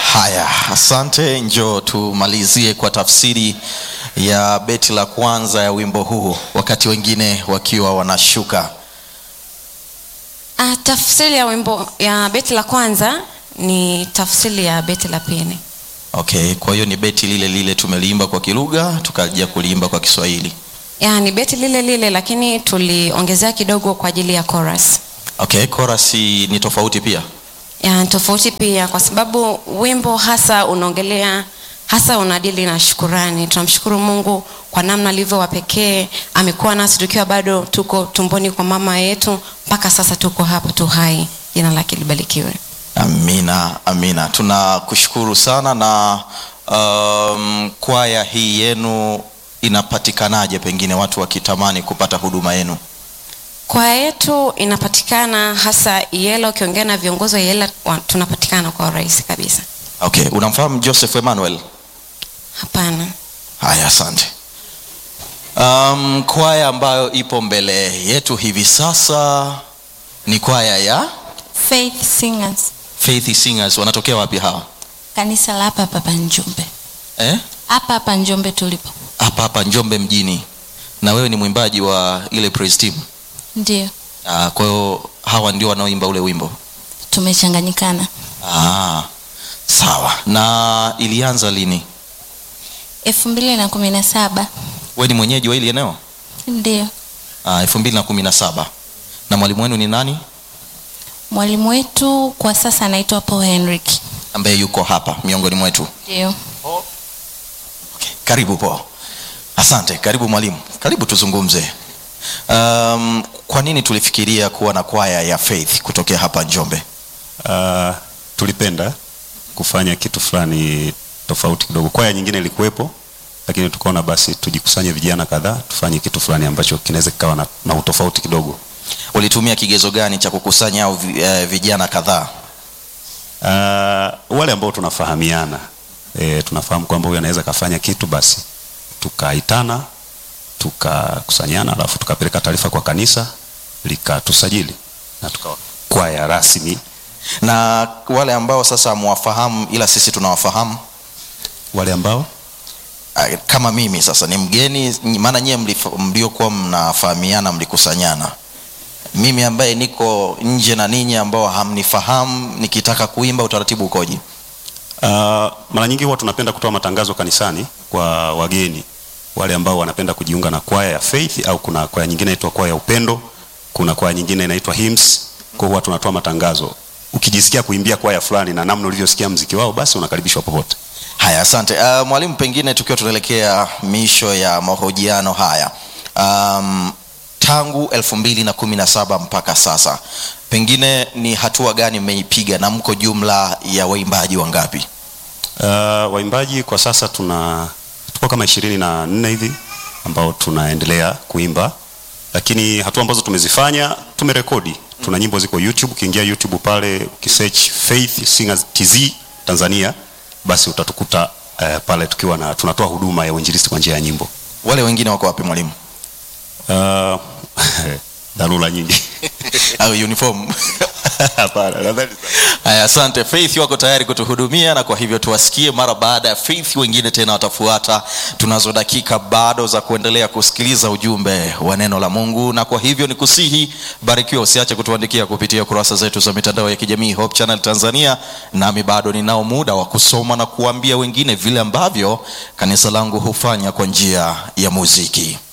Haya, asante. Njoo tumalizie kwa tafsiri ya beti la kwanza ya wimbo huu, wakati wengine wakiwa wanashuka. Ah, tafsiri ya wimbo ya beti la kwanza ni tafsiri ya beti la pili. Okay, kwa hiyo ni beti lile lile tumeliimba kwa Kilugha tukaja kuliimba kwa Kiswahili. Ya, ni beti lile lile lakini tuliongezea kidogo kwa ajili ya chorus. Okay, chorus ni tofauti pia. Ya, tofauti pia kwa sababu wimbo hasa unaongelea hasa unadili na shukurani. Tunamshukuru Mungu kwa namna alivyo wa pekee, amekuwa nasi tukiwa bado tuko tumboni kwa mama yetu mpaka sasa tuko hapa tu hai. Jina lake libarikiwe. Amina, amina. Tunakushukuru sana na um, kwaya hii yenu inapatikanaje, pengine watu wakitamani kupata huduma yenu? Kwaya yetu inapatikana hasa Yela, ukiongea na viongozi wa Yela wa- tunapatikana kwa urahisi kabisa. Okay, unamfahamu Joseph Emmanuel? Hapana. Haya, asante. Um, kwaya ambayo ipo mbele yetu hivi sasa ni kwaya ya Faith Singers, Faith Singers. Wanatokea wapi hawa? kanisa la hapa hapa Njombe, Eh? hapa hapa Njombe tulipo. Hapa hapa Njombe mjini. Na wewe ni mwimbaji wa ile praise team. Ndio Ah, kwa hiyo hawa ndio wanaoimba ule wimbo. tumechanganyikana. Ah, sawa. Na ilianza lini? elfu mbili na kumi na saba Wewe ni mwenyeji wa hili eneo? ndio Ah, 2017. Na mwalimu wenu ni nani? mwalimu wetu kwa sasa anaitwa Paul Henrik. Ambaye yuko hapa miongoni mwetu. Ndio Okay. Karibu po. Asante. Karibu mwalimu. Karibu tuzungumze. Um, kwa nini tulifikiria kuwa na kwaya ya Faith kutokea hapa Njombe? Uh, tulipenda kufanya kitu fulani tofauti kidogo. Kwaya nyingine ilikuwepo, lakini tukaona basi tujikusanye vijana kadhaa tufanye kitu fulani ambacho kinaweza kikawa na, na utofauti kidogo. Ulitumia kigezo gani cha kukusanya au vi- eh, vijana kadhaa? Uh, wale ambao tunafahamiana e, tunafahamu kwamba huyu anaweza kafanya kitu, basi tukaitana tukakusanyana, alafu tukapeleka taarifa kwa kanisa likatusajili na tukawa kwaya rasmi. Na wale ambao sasa hamwafahamu ila sisi tunawafahamu Wale ambao Ah, kama mimi sasa ni mgeni, maana nyie mlif- mliokuwa mnafahamiana mlikusanyana. Mimi ambaye niko nje na ninyi ambao hamnifahamu, nikitaka kuimba utaratibu ukoje? Uh, mara nyingi huwa tunapenda kutoa matangazo kanisani kwa wageni wale ambao wanapenda kujiunga na kwaya ya Faith au kuna kwaya nyingine inaitwa kwaya ya Upendo, kuna kwaya nyingine inaitwa Hymns. Kwa hiyo huwa tunatoa matangazo. Ukijisikia kuimbia kwaya fulani na namna ulivyosikia mziki wao, basi unakaribishwa popote. Haya, asante uh, mwalimu. Pengine tukiwa tunaelekea misho ya mahojiano haya, um, tangu elfu mbili na kumi na saba mpaka sasa, pengine ni hatua gani mmeipiga na mko jumla ya waimbaji wangapi? Uh, waimbaji kwa sasa tuna tuko kama ishirini na nne hivi ambao tunaendelea kuimba, lakini hatua ambazo tumezifanya tumerekodi. Tuna nyimbo ziko YouTube, ukiingia YouTube pale ukisearch Faith Singers TZ Tanzania, basi utatukuta uh, pale tukiwa na tunatoa huduma ya uinjilisti kwa njia ya nyimbo. Wale wengine wako wapi mwalimu? Uh, dharura nyingi au uniform? hapana, nadhani Haya, asante. Faith wako tayari kutuhudumia, na kwa hivyo tuwasikie. Mara baada ya Faith, wengine tena watafuata. Tunazo dakika bado za kuendelea kusikiliza ujumbe wa neno la Mungu, na kwa hivyo ni kusihi, barikiwa, usiache kutuandikia kupitia kurasa zetu za mitandao ya kijamii Hope Channel Tanzania. Nami bado ninao muda wa kusoma na kuambia wengine vile ambavyo kanisa langu hufanya kwa njia ya muziki.